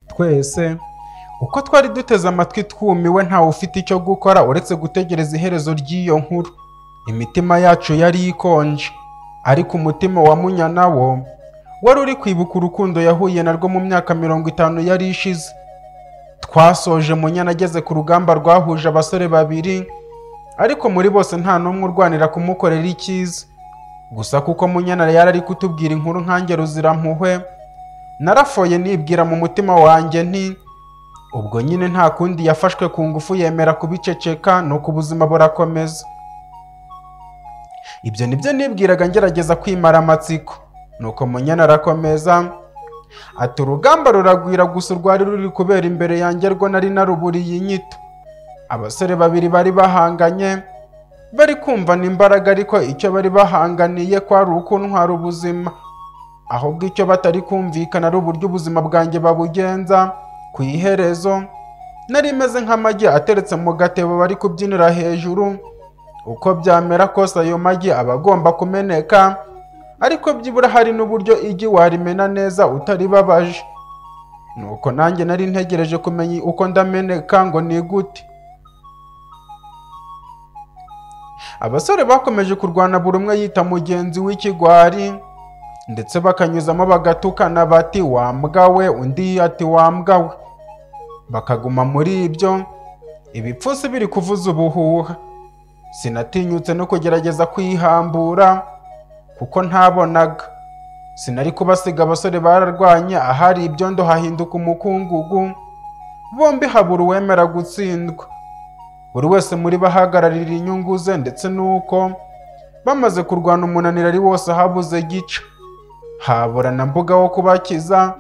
twese uko twari duteze amatwi twumiwe ntawe ufite icyo gukora uretse gutegereza iherezo ry'iyo nkuru imitima yacu yari ikonje ariko umutima wa munyana wo wari uri kwibuka urukundo yahuye narwo mu myaka mirongo itanu yari ishize twasoje munyana ageze ku rugamba rwahuje abasore babiri ariko muri bose nta n'umwe urwanira kumukorera icyiza gusa kuko munyana yari ari kutubwira inkuru nkange ruzirampuhwe narafoye nibwira mu mutima wanjye nti ubwo nyine nta kundi yafashwe ku ngufu yemera kubiceceka nuko ubuzima burakomeza ibyo nibyo nibwiraga ngerageza kwimara amatsiko nuko munyana arakomeza ati urugamba ruragwira gusa urwari ruri kubera imbere yanjye rwo nari naruburiye inyito abasore babiri bari bahanganye bari kumvana imbaraga ariko icyo bari bahanganiye kwari ukuntwara ubuzima ahubwo icyo batari kumvikana ari uburyo ubuzima bwanjye babugenza ku iherezo nari meze nk'amagi ateretse mu gatebo bari kubyinira hejuru uko byamera kose ayo magi aba agomba kumeneka ariko byibura hari n'uburyo igi warimena neza utaribabaje nuko nanjye nari ntegereje kumenya uko ndameneka ngo ni gute abasore bakomeje kurwana buri umwe yita mugenzi w'ikigwari ndetse bakanyuzamo bagatukana bati wambwa we undi ati wambwa we bakaguma muri ibyo ibipfunsi biri kuvuza ubuhuha sinatinyutse no kugerageza kwihambura kuko ntabonaga sinari kubasiga abasore bararwanye ahari ibyondo hahinduka umukungugu bombi habura uwemera gutsindwa buri wese muri bo ahagararira inyungu ze ndetse n'uko bamaze kurwana umunaniro ari wose habuze gica habura na mbuga wo kubakiza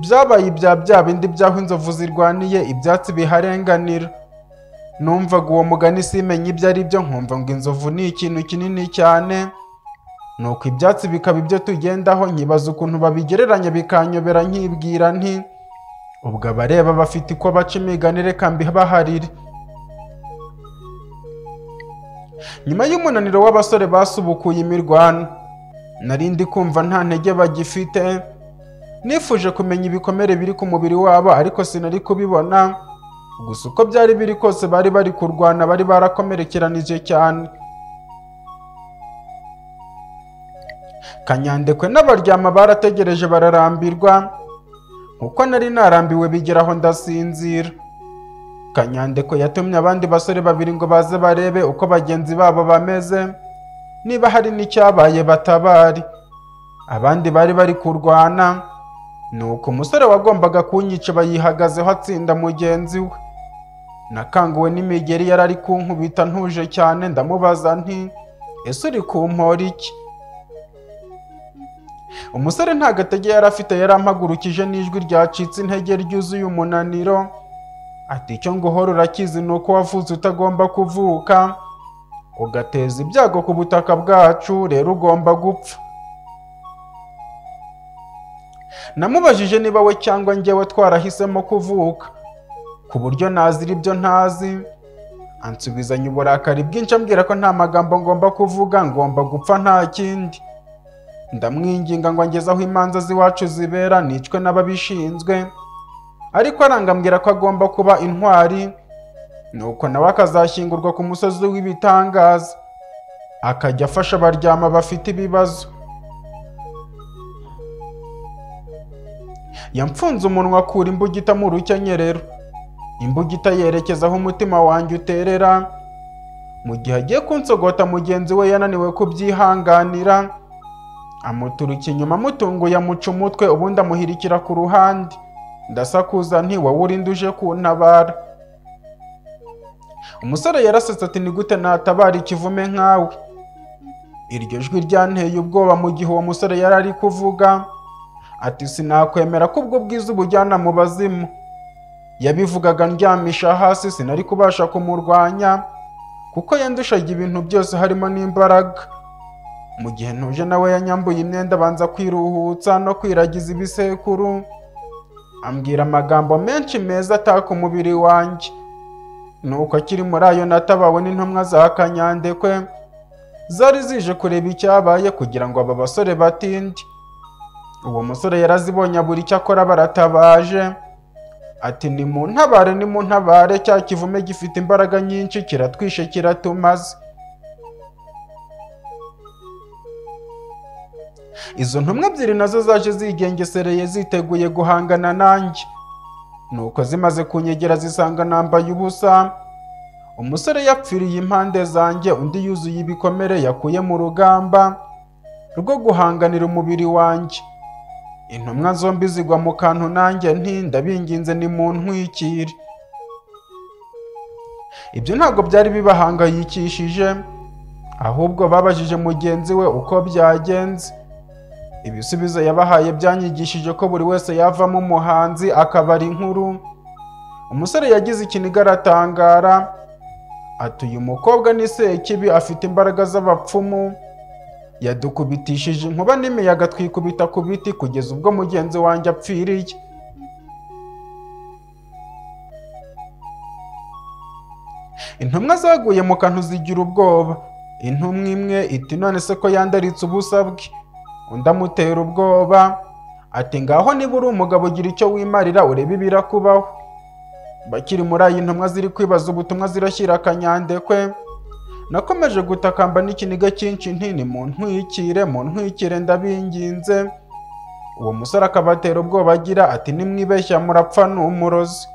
byabaye ibya bya bindi by'aho inzovu zirwaniye ibyatsi biharenganira numvaga uwo mugani simenya ibyo ari byo nkumva ngo inzovu ni ikintu kinini cyane nuko ibyatsi bikaba ibyo tugendaho nkibaza ukuntu babigereranya bikanyobera nkibwira nti ubwo abareba bafite uko baca imigani reka mbibaharire nyuma y'umunaniro w'abasore basubukuye imirwano nari ndi kumva nta ntege bagifite nifuje kumenya ibikomere biri ku mubiri wabo ariko sinari kubibona gusa uko byari biri kose bari bari kurwana bari barakomerekeranije cyane kanyandekwe n'abaryama barategereje bararambirwa kuko nari narambiwe bigera aho ndasinzira kanyandeko yatumye abandi basore babiri ngo baze barebe uko bagenzi babo bameze niba hari n'icyabaye batabari abandi bari bari kurwana nuko umusore wagombaga kunyica bayihagazeho atsinda mugenzi we nakanguwe n'imigeri yari ari kunkubita ntuje cyane ndamubaza nti ese uri kumpora iki umusore nta gatege yari afite yari ampagurukije n'ijwi ryacitse intege ryuzuye umunaniro ati icyo ngo uhora urakizi ni uko wavutse utagomba kuvuka ugateza ibyago ku butaka bwacu rero ugomba gupfa namubajije niba we cyangwa njyewe twarahisemo kuvuka ku buryo nazira ibyo ntazi ansubizanya uburakari bwinshi ambwira ko nta magambo ngomba kuvuga ngomba gupfa nta kindi ndamwinginga ngo angeze aho imanza z'iwacu zibera nicwe n'ababishinzwe ariko arangambwira ko agomba kuba intwari nuko nawe akazashyingurwa ku musozi w'ibitangaza akajya afasha abaryama bafite ibibazo yamfunze umunwa akura imbugita mu rukenyerero imbugita yerekeza aho umutima wanjye uterera mu gihe agiye kunsogota mugenzi we yananiwe kubyihanganira amuturuka inyuma amutunguye amuca umutwe ubundi amuhirikira ku ruhande ndasakuza nti wowe urinde uje kuntabara umusore yarasetse ati ni gute natabara ikivume nkawe iryo jwi ryanteye ubwoba mu gihe uwo musore yari ari kuvuga ati sinakwemera ko ubwo bwiza ubujyana mu bazimu yabivugaga ndyamisha hasi sinari kubasha kumurwanya kuko yandushaga ibintu byose harimo n'imbaraga mu gihe ntuje nawe yanyambuye imyenda abanza kwiruhutsa no kwiragiza ibisekuru ambwira amagambo menshi meza ataka umubiri wanjye nuko akiri muri ayo natabawe n'intumwa za kanyandekwe zari zije kureba icyabaye kugira ngo aba basore batinde uwo musore yarazibonye abura icyo akora baratabaje ati nimuntabare nimuntabare cya kivume gifite imbaraga nyinshi kiratwishe kiratumaze izo ntumwa ebyiri nazo zaje zigengesereye ziteguye guhangana nanjye nuko zimaze kunyegera zisanga nambaye ubusa umusore yapfiriye impande zanjye undi yuzuye ibikomere yakuye mu rugamba rwo guhanganira umubiri wanjye intumwa zombi zigwa mu kantu nanjye nti ndabinginze ni mu ntwikire ibyo ntabwo byari bibahangayikishije ahubwo babajije mugenzi we uko byagenze ibisubizo yabahaye byanyigishije ko buri wese yavamo umuhanzi akabara inkuru umusore yagize ikiniga aratangara ati uyu mukobwa ni sekibi afite imbaraga z'abapfumu yadukubitishije inkuba n'imiyaga twikubita ku biti kugeza ubwo mugenzi wanjye apfiriye intumwa zaguye mu kantu zigira ubwoba intumwa imwe iti none se ko yandaritse ubusa bwe undi amutera ubwoba ati ngaho niba uri umugabo ugira icyo wimarira urebe ibirakubaho bakiri muri ayi ntumwa ziri kwibaza ubutumwa zirashyira akanyandekwe nakomeje gutakamba n'ikiniga cyinshi ntini mu ntwikire mu ntwikire ndabinginze uwo musore akabatera ubwoba agira ati nimwibeshya murapfa ni umurozi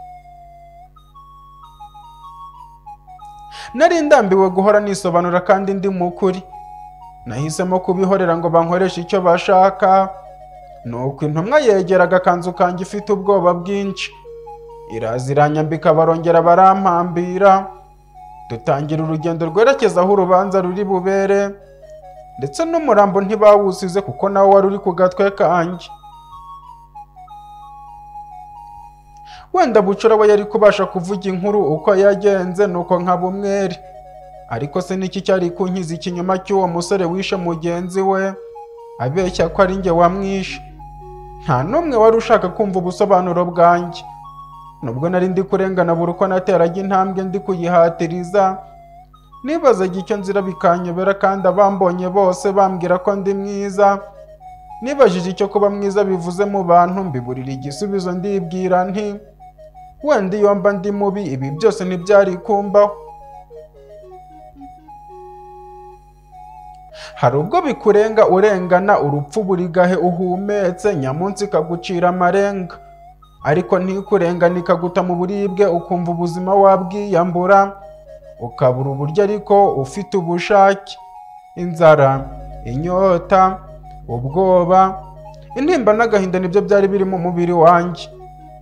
nari ndambiwe guhora nisobanura kandi ndi mu kuri nahisemo kubihorera ngo bankoreshe icyo bashaka nuko intumwa yegera agakanzu kanjye ifite ubwoba bwinshi iraza iranyambika barongera barampambira dutangira urugendo rwerekeza aho urubanza ruri bubere ndetse n'umurambo ntibawusize kuko nawe wari uri ku gatwe kanjye wenda bucura we yari kubasha kuvuga inkuru uko yagenze nuko nkaba umwere ariko se niki cyari kunkiza ikinyoma cy'uwo musore wishe mugenzi we abeshya ko ari njye wamwishe nta n'umwe wari ushaka kumva ubusobanuro bwanjye nubwo nari ndi kurengana buri uko nateraga intambwe ndi kuyihatiriza nibazaga icyo nzira bikanyobera kandi abambonye bose bambwira ko ndi mwiza nibajije icyo kuba mwiza bivuze mu bantu mbiburira igisubizo ndibwira nti wenda iyo mba ndi mubi ibi byose ntibyari kumbaho hari ubwo bikurenga urengana urupfu buri gahe uhumetse nyamunsi kagucira amarenga ariko ntikurengane ikaguta mu buribwe ukumva ubuzima wabwiyambura ukabura uburyo ariko ufite ubushake inzara inyota ubwoba intimba n'agahinda nibyo byari biri mu mubiri wanjye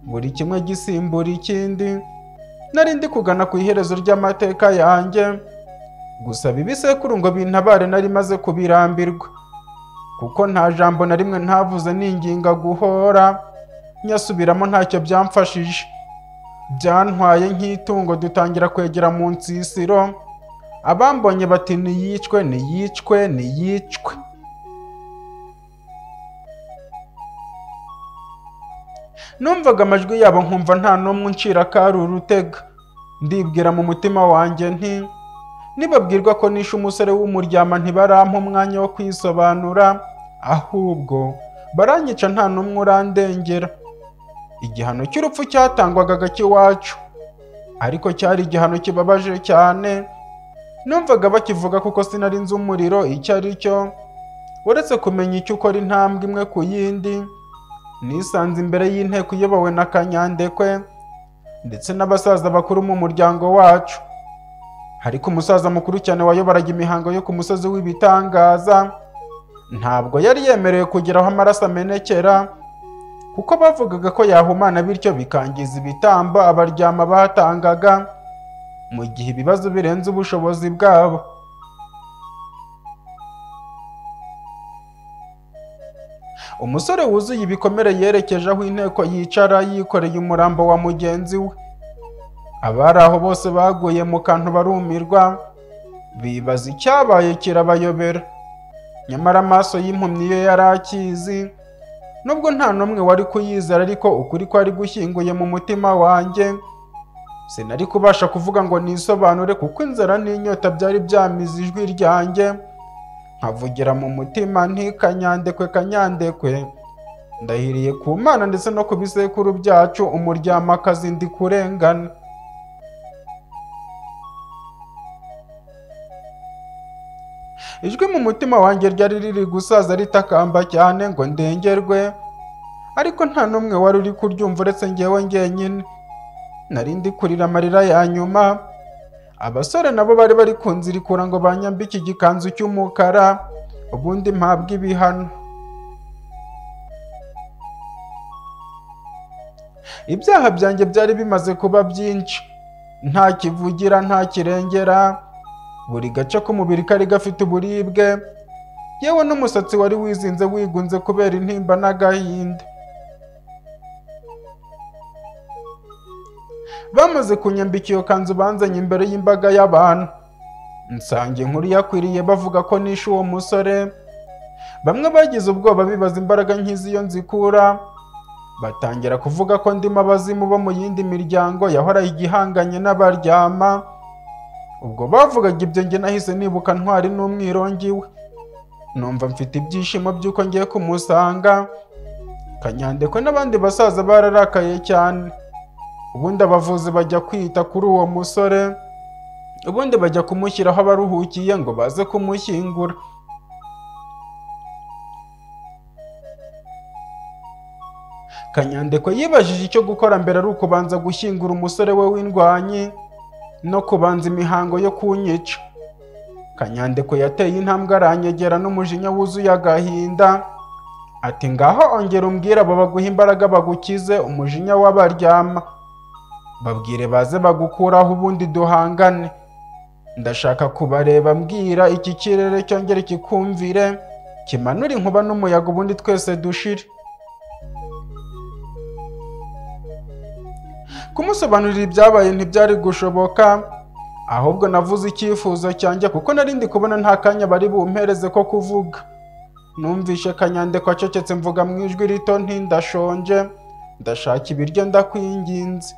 buri kimwe gisimbura ikindi nari ndi kugana ku iherezo ry'amateka yanjye gusaba ibisekuru ngo bintabare nari maze kubirambirwa kuko nta jambo na rimwe ntavuze ninginga guhora nyasubiramo ntacyo byamfashije byantwaye nk'itungo dutangira kwegera mu nsisiro abambonye bati niyicwe niyicwe niyicwe numvaga amajwi yabo nkumva nta n'umwe uncira kari urutega ndibwira mu mutima wanjye nti nibabwirwa ko nishe umusore w'umuryama ntibarampa umwanya wo kwisobanura ahubwo baranyica nta n'umwe urandengera igihano cy'urupfu cyatangwaga cy'iwacu ariko cyari igihano kibabaje cyane numvaga bakivuga kuko sinari nzi umuriro icyo ari cyo uretse kumenya icyo ukora intambwe imwe ku yindi nisanze imbere y'inteko iyobowe na kanyandekwe ndetse n'abasaza bakuru mu muryango wacu ariko umusaza mukuru cyane wayoboraga imihango yo ku musozi w'ibitangaza ntabwo yari yemerewe kugeraho amaraso amenekera kuko bavugaga ko yahumana bityo bikangiza ibitambo abaryama batangaga mu gihe ibibazo birenze ubushobozi bwabo umusore wuzuye ibikomere yerekeje aho inteko yicara yikoreye umurambo wa mugenzi we abari aho bose baguye mu kantu barumirwa bibaza icyabaye kirabayobera nyamara amaso y'impumyi ye yari akizi nubwo nta n'umwe wari kuyizera ariko ukuri kwari gushyinguye mu mutima wanjye sinari kubasha kuvuga ngo nisobanure kuko inzara n'inyota byari byamize ijwi ryanjye nkavugira mu mutima ntikanyandekwe kanyandekwe ndahiriye ku mana ndetse no ku bisekuru byacu umuryamakazi ndi kurengana ijwi mu mutima wanjye ryari riri gusaza ritakamba cyane ngo ndengerwe ariko nta n'umwe wari uri kuryumva uretse ngewe ngenyine nari ndi kurira amarira ya nyuma abasore nabo bari bari kunzirikura ngo banyambike igikanzu cy'umukara ubundi mpabwe ibihano ibyaha byanjye byari bimaze kuba byinshi nta kivugira nta kirengera buri gace k'umubiri kari gafite uburibwe yewe n'umusatsi wari wizinze wigunze kubera intimba n'agahinda bamaze kunyambika iyo kanzu banzanye imbere y'imbaga y'abantu nsange inkuru yakwiriye bavuga ko nishe uwo musore bamwe bagize ubwoba bibaza imbaraga nk'iz'iyo nzikura batangira kuvuga ko ndimo abazimu bo mu yindi miryango yahoraye igihanganye n'abaryama ubwo bavugaga ibyo njye nahise nibuka ntwari n'umwirongi we numva mfite ibyishimo by'uko ngiye kumusanga kanyandekwe n'abandi basaza bararakaye cyane ubundi abavuzi bajya kwita kuri uwo musore ubundi bajya kumushyiraho abaruhukiye ngo baze kumushyingura kanyandekwe yibajije icyo gukora mbere ari ukubanza gushyingura umusore we w'indwanyi no kubanza imihango yo kunyica kanyandekwe yateye intambwe aranyegera n'umujinya wuzuye agahinda ati ngaho ongera umbwire abo baguha imbaraga bagukize umujinya w'abaryama babwire baze bagukuraho ubundi duhangane ndashaka kubareba mbwira iki kirere cyongere kikumvire kimanure inkuba n'umuyaga ubundi twese dushire kumusobanurira ibyabaye ntibyari gushoboka ahubwo navuze icyifuzo cyanjye kuko nari ndi kubona nta kanya bari bumpereze ko kuvuga numvishe kanyandeko acecetse mvuga mu ijwi rito nti ndashonje ndashaka ibiryo ndakwinginze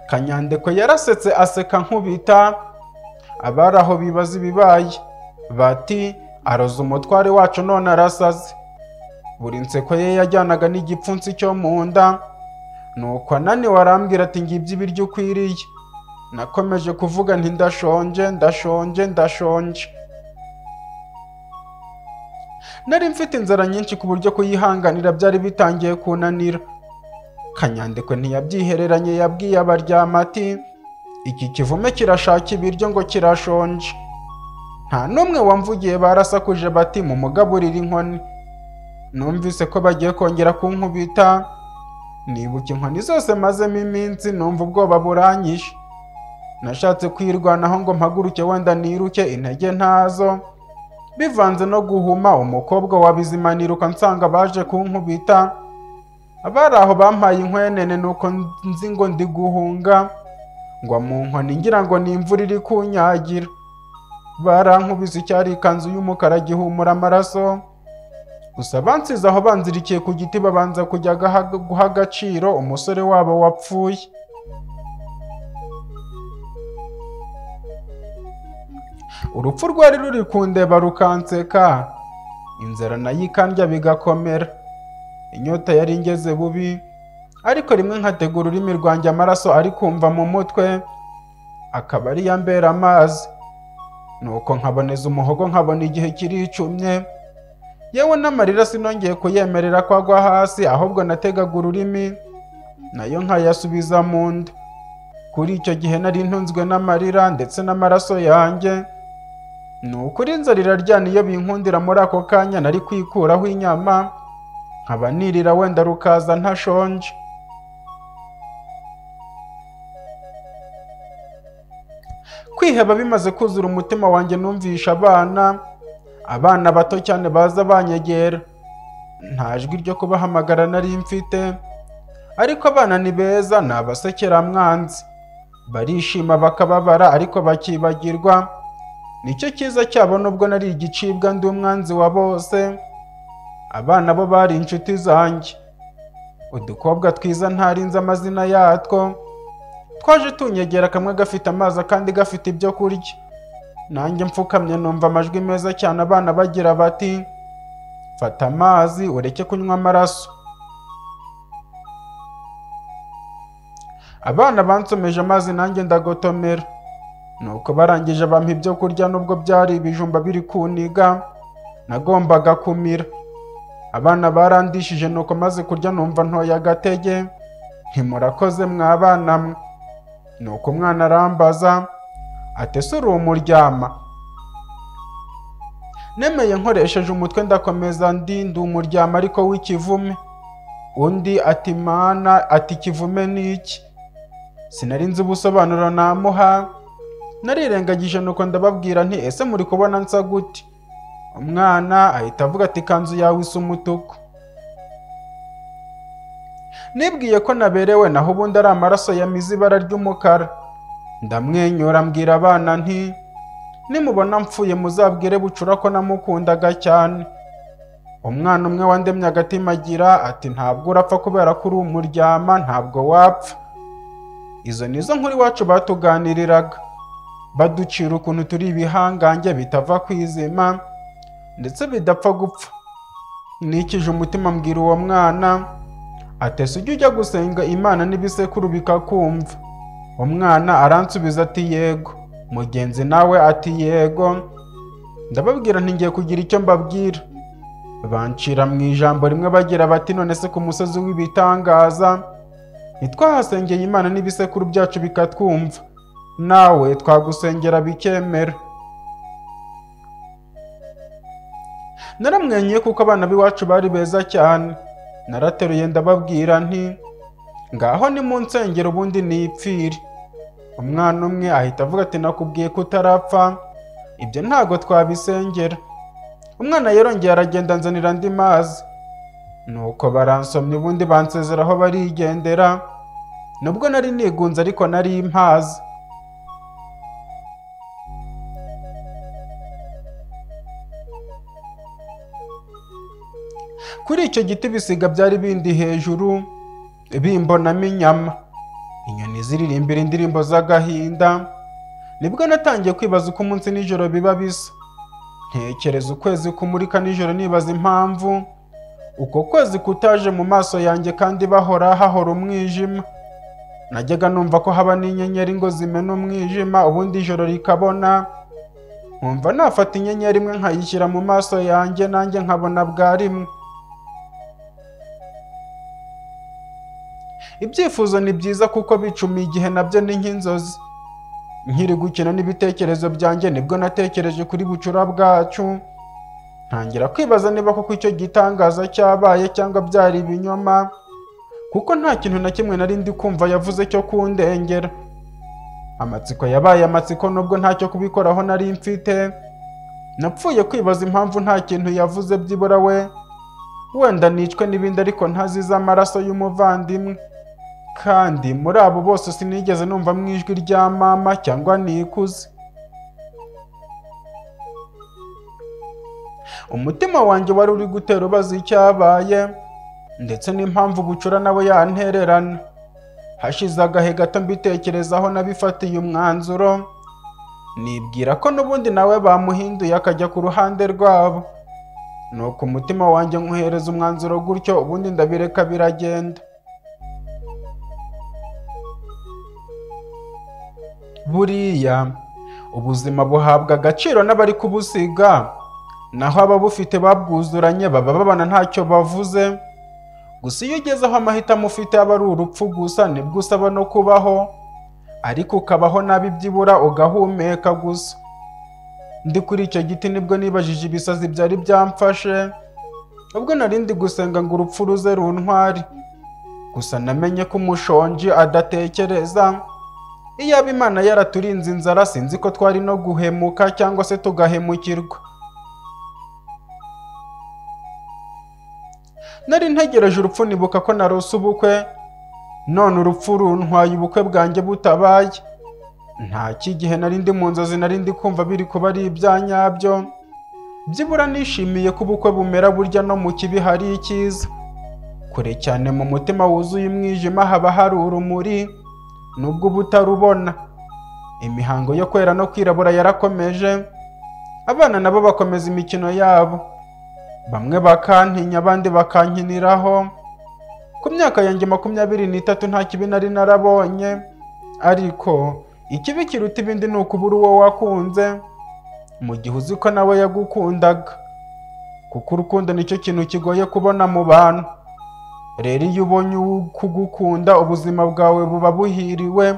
kanyandeko yarasetse aseka nkubita abari aho bibaza ibibaye bati aroze umutware wacu none arasaze buri nseko ye yajyanaga n'igipfunsi cyo mu nda nuko ananiwe arambwira ati ngibyo ibiryo ukwiriye nakomeje kuvuga nti ndashonje ndashonje ndashonje nari mfite inzara nyinshi ku buryo kuyihanganira byari bitangiye kunanira kanyandiko ntiyabyihereranye yabwiye abaryama ati iki kivume kirashaka ibiryo ngo kirashonje nta n'umwe wamvugiye barasakuje bati mu mugaburire inkoni numvise ko bagiye kongera kunkubita nibuka inkoni zose mazemo iminsi numva ubwoba buranyishe nashatse kwirwanaho ngo mpaguruke wenda niruke intege ntazo bivanze no guhuma umukobwa wa bizima niruka nsanga baje kunkubita abari aho bampaye inkwenene nuko nzi ngo ndi guhunga ngo mu nkoni ngira ngo ni imvura iri kunyagira barankubise icyari ikanzu y'umukara gihumura amaraso gusa bansize aho banzirikiye ku giti babanza kujya guha agaciro umusore wabo wapfuye urupfu rwari ruri kundeba rukanseka inzara nayo ikandya bigakomera inyota yari ingeze bubi ariko rimwe nkategura ururimi rwanjye amaraso ari kumva mu mutwe akaba ari yambera amazi nuko nkaboneza umuhogo nkabona igihe kiricumye yewe n'amarira sinongeye kuyemerera ko agwa hasi ahubwo nategaga ururimi nayo nkayasubiza mu nda kuri icyo gihe nari ntunzwe n'amarira ndetse n'amaraso yanjye ni ukuri inzara iraryana iyo binkundira muri ako kanya nari kwikuraho inyama nkaba nirira wenda rukaza ntashonje kwiheba bimaze kuzura umutima wanjye numvisha abana abana bato cyane baza banyegera nta jwi ryo kubahamagara nari mfite ariko abana ni beza ni abasekeramwanzi barishima bakababara ariko bakibagirwa nicyo cyiza cyabo nubwo nari igicibwa ndi umwanzi wa bose abana bo bari inshuti zanjye udukobwa twiza ntarinze amazina yatwo twaje tunyegera kamwe gafite amazi akandi gafite ibyo kurya nanjye mfukamye numva amajwi meza cyane abana bagira bati fata amazi ureke kunywa amaraso abana bansomeje amazi nanjye ndagotomera nuko barangije bampa ibyo kurya nubwo byari ibijumba biri kuniga nagombaga kumira abana barandishije nuko maze kurya numva ntoya agatege ntimurakoze mwabana mwe nuko umwana arambaza ati ese uri umuryama nemeye nkoresheje umutwe ndakomeza ndi ndi umuryama ariko w'ikivume undi ati mana ati ikivume ni iki sinari nzi ubusobanuro namuha narirengagije nuko ndababwira nti ese muri kubona nsa gute umwana ahita avuga ati ikanzu yawe isa umutuku nibwiye ko naberewe naho ubundi ari amaraso yamize ibara ry'umukara ndamwenyura mbwira abana nti nimubona mpfuye muzabwire bucura ko namukundaga cyane umwana umwe wandemye agatima agira ati ntabwo urapfa kubera ko uri umuryama ntabwo wapfa izo ni zo nkuru iwacu batuganiriraga baducira ukuntu turi ibihangange bitava ku izima ndetse bidapfa gupfa nikije umutima mbwira uwo mwana atese ujya ujya gusenga imana n'ibisekuru bikakumva umwana aransubiza ati yego mugenzi nawe ati yego ndababwira ntigiye kugira icyo mbabwira bancira mu ijambo rimwe bagira bati none se ku musozi w'ibitangaza ntitwahasengeye imana n'ibisekuru byacu bikatwumva nawe twagusengera bikemera naramwenyuye kuko abana b'iwacu bari beza cyane narateruye ndababwira nti ngaho ni mu nsengero ubundi nipfire umwana umwe ahita avuga ati nakubwiye ko utarapfa ibyo ntago twabisengera umwana yarongeye aragenda anzanira andi mazi nuko baransomya ubundi bansezeraho barigendera nubwo nari nigunze ariko nari impazi kuri icyo giti ibisiga byari bindi hejuru bimbonamo inyama inyoni ziririmbira indirimbo z'agahinda nibwo natangiye kwibaza uko umunsi n'ijoro biba bisa ntekereza ukwezi kumurika nijoro nibaza impamvu uko kwezi kutaje mu maso yanjye kandi bahora hahora umwijima najyaga numva ko haba n'inyenyeri ngo zimena umwijima ubundi ijoro rikabona nkumva nafata inyenyeri imwe nkayishyira mu maso yanjye nanjye nkabona bwa rimwe ibyifuzo ni byiza kuko bicuma igihe nabyo ni nk'inzozi nkiri gukina n'ibitekerezo byanjye nibwo natekereje kuri bucura bwacu ntangira kwibaza niba koko icyo gitangaza cyabaye cyangwa byari ibinyoma kuko nta kintu na kimwe nari ndi kumva yavuze cyo kundengera amatsiko yabaye amatsiko nubwo ntacyo kubikoraho nari mfite napfuye kwibaza impamvu nta kintu yavuze byibura we wenda nicwe n'ibindi ariko ntazize amaraso y'umuvandimwe kandi muri abo bose sinigeze numva mu ijwi rya mama cyangwa nikuze umutima wanjye wari uri gutera ubaza icyabaye ndetse n'impamvu bucura nawe yantererana hashize agahe gato mbitekerezaho nabifatiye umwanzuro nibwira ko n'ubundi nawe bamuhinduye akajya ku ruhande rwabo nuko umutima wanjye nkuhereza umwanzuro gutyo ubundi ndabireka biragenda buriya ubuzima buhabwa agaciro n'abari kubusiga naho ababufite babwuzuranye baba babana ntacyo bavuze gusa iyo ugeze aho amahitamo ufite aba ari urupfu gusa nibwo usaba no kubaho ariko ukabaho nabi byibura ugahumeka gusa ndi kuri icyo giti nibwo nibajije ibisazi byari byamfashe ubwo nari ndi gusenga ngo urupfu ruze runtwari gusa namenye ko umushonji adatekereza iyaba imana yaraturinze inzara sinzi ko twari no guhemuka cyangwa se tugahemukirwa nari ntegereje urupfu nibuka ko narose ubukwe none urupfu runtwaye ubukwe bwanjye butabaye nta cy'igihe nari ndi mu nzozi nari ndi kumva biri kuba ari ibyanyabyo byibura nishimiye ko ubukwe bumera burya no mu kibi hari icyiza kure cyane mu mutima wuzuye umwijima haba hari urumuri nubwo uba utarubona imihango yo kwera no kwirabura yarakomeje abana nabo bakomeza imikino yabo bamwe bakantinya abandi bakankiniraho ku myaka yanjye makumyabiri n'itatu nta kibi nari narabonye ariko ikibi kiruta ibindi ni ukubura uwo wakunze mu gihe uzi ko nawe yagukundaga kuko urukundo nicyo kintu kigoye kubona mu bantu rero iyo ubonye ukugukunda ubuzima bwawe buba buhiriwe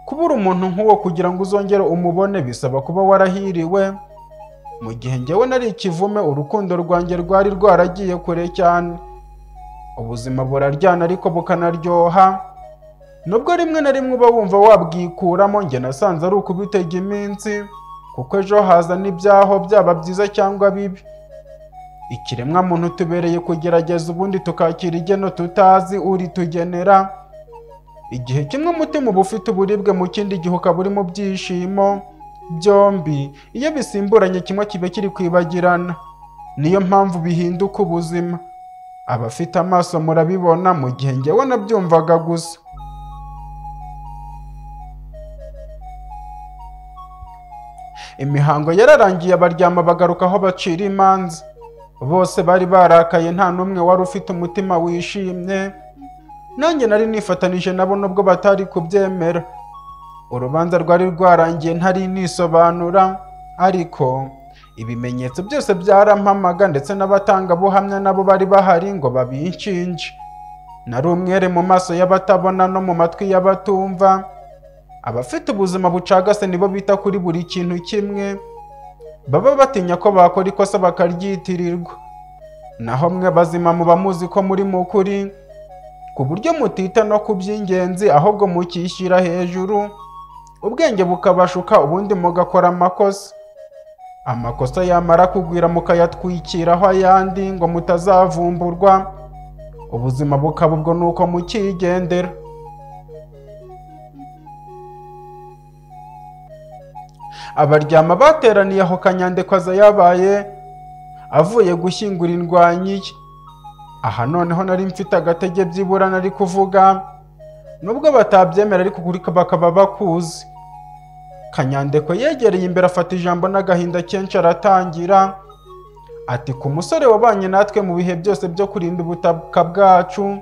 kubura umuntu nk'uwo kugira ngo uzongere umubone bisaba kuba warahiriwe mu gihe njyewe nari ikivume urukundo rwanjye rwari rwaragiye kure cyane ubuzima buraryana ariko bukanaryoha nubwo rimwe na rimwe uba wumva wabwikuramo njye nasanze ari ukubitega iminsi kuko ejo haza n'ibyaho byaba byiza cyangwa bibi ikiremwamuntu tubereye kugerageza ubundi tukakira igeno tutazi uritugenera igihe kimwe umutima uba ufite uburibwe mu kindi gihe ukaba uri mu byishimo byombi iyo bisimburanye kimwe kiba kiri kwibagirana niyo mpamvu bihinduka ubuzima abafite amaso murabibona mu gihe njyewe nabyumvaga gusa imihango yararangiye abaryama bagaruka aho bacira imanza bose bari barakaye nta n'umwe wari ufite umutima wishimye nanjye nari nifatanije nabo nubwo batari kubyemera urubanza rwari rwarangiye ntari nisobanura ariko ibimenyetso byose byarampamaga ndetse n'abatangabuhamya nabo bari bahari ngo babinshinje nari umwere mu maso y'abatabona no mu matwi y'abatumva abafite ubuzima bucagase nibo bita kuri buri kintu kimwe baba batinya ko bakora ikosa bakaryitirirwa naho mwe bazima muba muzi ko muri mu kuri ku buryo mutita no ku by'ingenzi ahubwo mukishyira hejuru ubwenge bukabashuka ubundi mugakora amakosa amakosa yamara kugwira mukayatwikiraho ayandi ngo mutazavumburwa ubuzima bukaba ubwo ni uko mukigendera abaryama bateraniye aho kanyandekwa aza yabaye avuye gushyingura indwanyi ye aha noneho nari mfite agatege byibura nari kuvuga nubwo batabyemera ariko kuri bakaba bakuzi kanyandekwe yegereye imbere afata ijambo n'agahinda kenshi aratangira ati ku musore wabanye natwe mu bihe byose byo kurinda ubutaka bwacu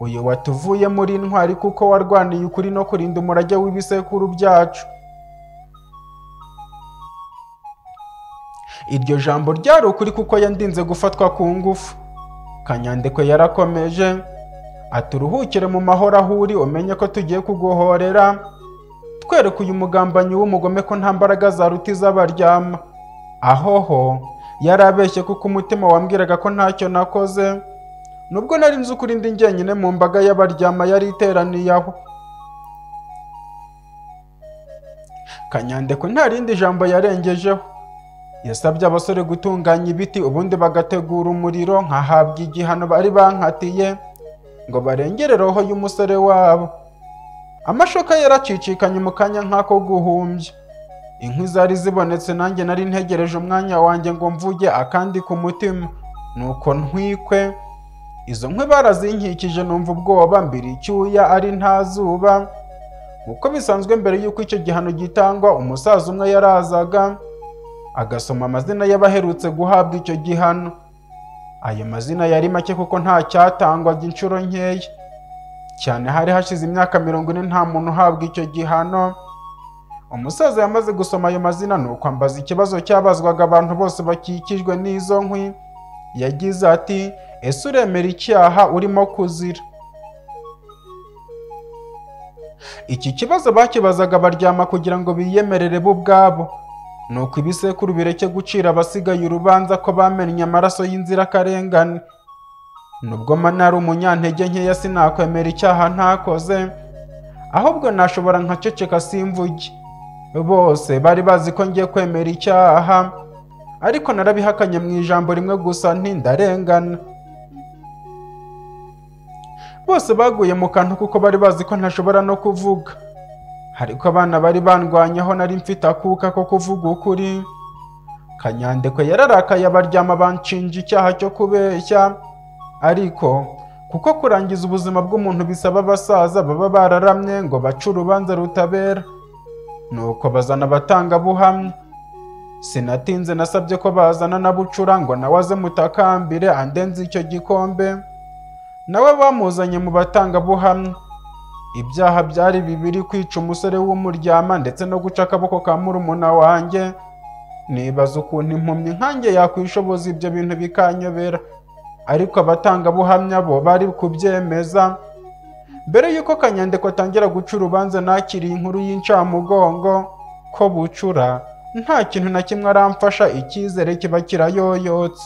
uyu watuvuye muri intwari kuko warwaniye ukuri no kurinda umurage w'ibisekuru byacu iryo jambo ryari ukuri kuko yandinze gufatwa ku ngufu kanyandekwe yarakomeje ati uruhukire mu mahoro aho uri umenye ko tugiye kuguhorera twereke uyu mugambanyi w'umugome ko nta mbaraga zaruta iz'abaryama aho ho yarabeshye kuko umutima wambwiraga ko ntacyo nakoze nubwo nari nzi ukuri ndi njyenyine mu mbaga y'abaryama yari iteraniye aho kanyandekwe nta rindi jambo yarengejeho yasabye abasore gutunganya ibiti ubundi bagategura umuriro nkahabwa igihano bari bankatiye ngo barengere roho y'umusore wabo amashoka yaracicikanye mu kanya nk'ako guhumbya inkwi zari zibonetse nanjye nari ntegereje umwanya wanjye ngo mvuge akandi ku mutima nuko ntwikwe izo nkwi barazinkikije numva ubwoba mbiri icyuya ari nta zuba uko bisanzwe mbere y'uko icyo gihano gitangwa umusaza umwe yarazaga agasoma amazina y'abaherutse guhabwa icyo gihano ayo mazina yari make kuko nta cyatangwaga inshuro nkeya cyane hari hashize imyaka mirongo ine nta muntu uhabwa icyo gihano umusaza yamaze gusoma ayo mazina ni uko ambaza ikibazo cyabazwaga abantu bose bakikijwe n'izo nkwi yagize ati ese uremera icyaha urimo kuzira iki kibazo bakibazaga baryama kugira ngo biyemerere bo ubwabo nuko ibisekuru bireke gucira abasigaye urubanza ko bamennye amaraso y'inzirakarengane nubwo manari umunyantege nkeya sinakwemera icyaha ntakoze ahubwo nashobora nkaceceka simvuge bose bari bazi ko ngiye kwemera icyaha ariko narabihakanye mu ijambo rimwe gusa ntindarengana bose baguye mu kantu kuko bari bazi ko ntashobora no kuvuga ariko abana bari bandwanyeho nari mfite akuka ko kuvuga ukuri kanyandekwe yararakaye abaryama banshinja icyaha cyo kubeshya ariko kuko kurangiza ubuzima bw'umuntu bisaba abasaza baba bararamye ngo bace urubanza rutabera nuko bazana abatangabuhamya sinatinze nasabye ko bazana na bucura ngo nawe aze mutakambire andenze icyo gikombe nawe bamuzanye mu batangabuhamya ibyaha byari bibiri kwica umusore w'umuryama ndetse no guca akaboko ka murumuna wanjye nibaza ukuntu impumyi nkanjye yakwishoboza ibyo bintu bikanyobera ariko abatangabuhamya bo bari kubyemeza mbere y'uko kanyandiko atangira guca urubanza nakiriye inkuru y'incamugongo ko bucura nta kintu na kimwe aramfasha icyizere kiba kirayoyotse